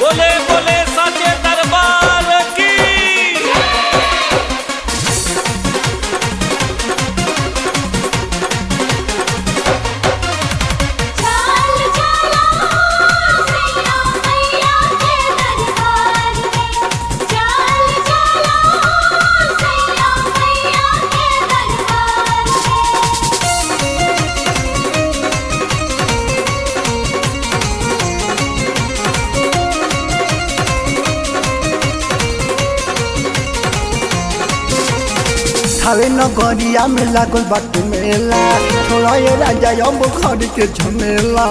बोले बोले साचे दरबार की चाल चला सैया मैया के दरबार में चाल चला सैया मैया के दरबार में थावे नगरिया में लागल बाटे मेला छोड़ा ये राजा अब घर के झमेला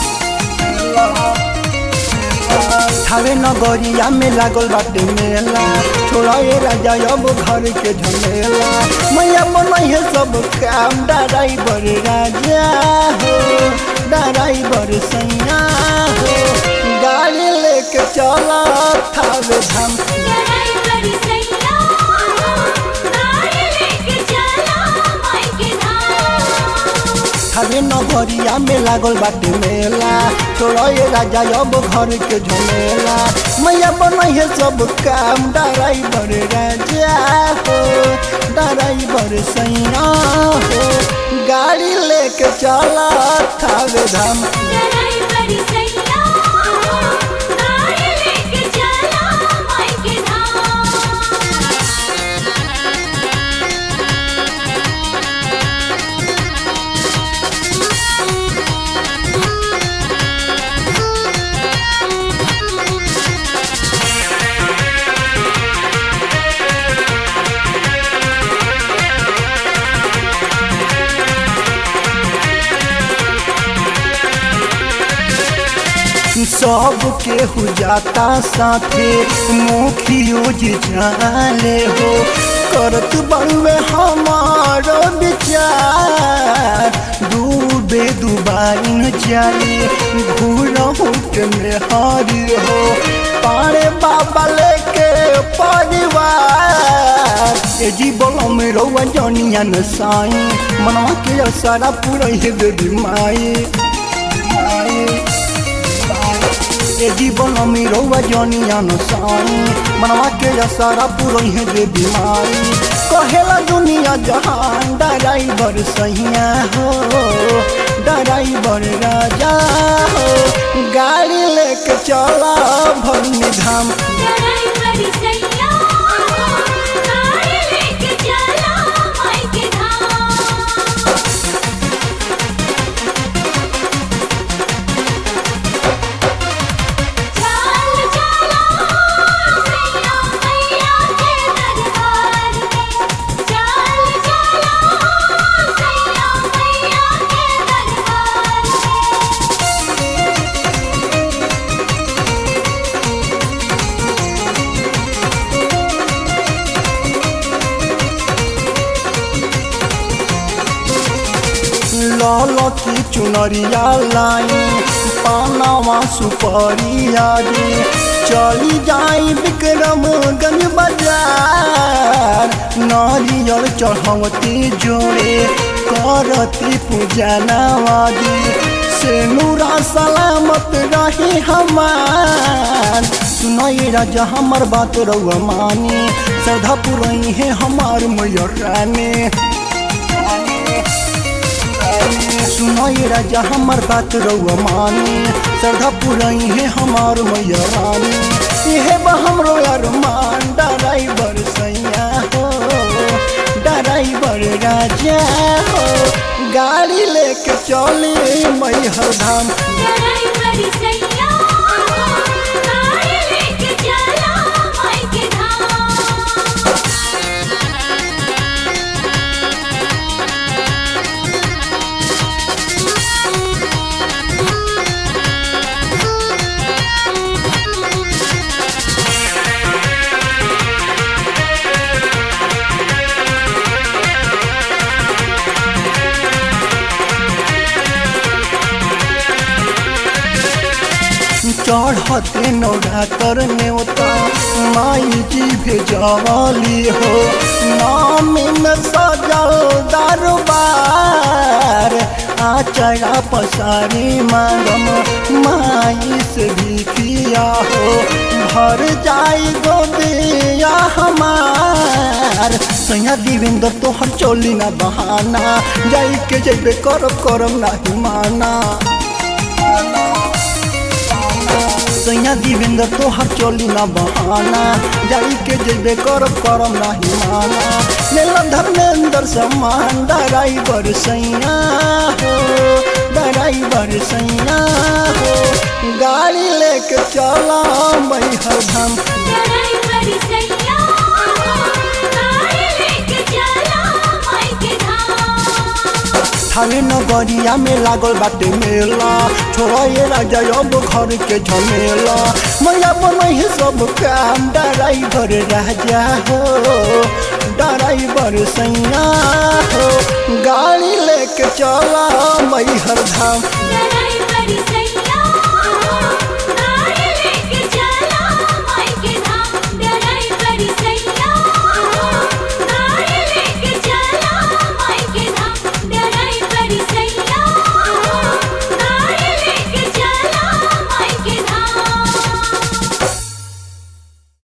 थावे नगरिया में लागल बाटे मेला छोड़ा ये राजा अब घर के झमेला मैया मनई है सब काम ड्राइवर राजा हो ड्राइवर सैया हो गाड़ी लेके चला थावे धाम ड्राइवर सैया गाड़ी लेके चला माई के धाम थावे नगरिया में लागल बाटे मेला छोड़ा ये राजा अब घर के झमेला मैया बनई है सब काम ड्राइवर राजा हो ड्राइवर सैया हो गाड़ी लेके चला थावे धाम ड्राइवर सैया गाड़ी लेके चला माई के धाम सब केहू जाता साथे मुखियो जी जाले हो करत बड़ुए हमारो विचार डूबे दुबाइन जाले घूर हुट में हरी हो पारे बाबा लेके परिवार ए जी बोलो में रउआ जनिया न साई मनवा के सारा पूरा ही देवी माई माई ए जीवन में रउआ जनिया न साई मनवा के सारा पुरई है रे बीमारी कहेला दुनिया जहान ड्राइवर सैया हो ड्राइवर राजा हो गाड़ी लेके चला भरनी धाम ड्राइवर सैया गाड़ी लेके चला माई के धाम चाल चला सैया मैया के दरबार में चाल चला सैया मैया के दरबार में लाल की चुनरिया लाई पानावा सुपरिया रे चली जाई विक्रमगंज बाजार नारियल चढ़वती जोड़े करती पूजा नवादी से नूरा सलामत रही हमार सुनाई राजा हमार बात रउआ मानी श्रद्धा पुरई है हमार मैया रानी सुनाई राजा हमर बात रउआ मानी श्रद्धा पुरई है हमार मैया रानी इहे बा हमरो अरमान ड्राइवर सैया हो ड्राइवर राजा हो गाड़ी लेके चले मैहर धाम ड्राइवर सैया गाड़ी लेके चला माई के धाम चढ़ते नौरा कर नेवता माई जी भेजवाली हो नाम में सजल दरबार आचरा पसारी मांगम माई से भिखिया हो भर जाई गोदिया हमार सैया देवेंद्र तोहर चोली ना बहाना जाई के जेबे करब करम नाही माना सैया देवेंद्र तोहर चोली ना बहाना जाई के जेबे करब करम नाही माना लेला धर्मेंद्र सम्मान ड्राइवर सैया हो ड्राइवर सैया हो गाड़ी लेके चला मैहर धाम ड्राइवर सैया गाड़ी लेके चला माई के धाम थावे नगरिया में लागल बाटे मेला छोड़ा ये राजा अब घर के झमेला मैया बनई सब काम ड्राइवर राजा हो ड्राइवर सैया हो गाड़ी लेके चला मैहर धाम ड्राइवर सैया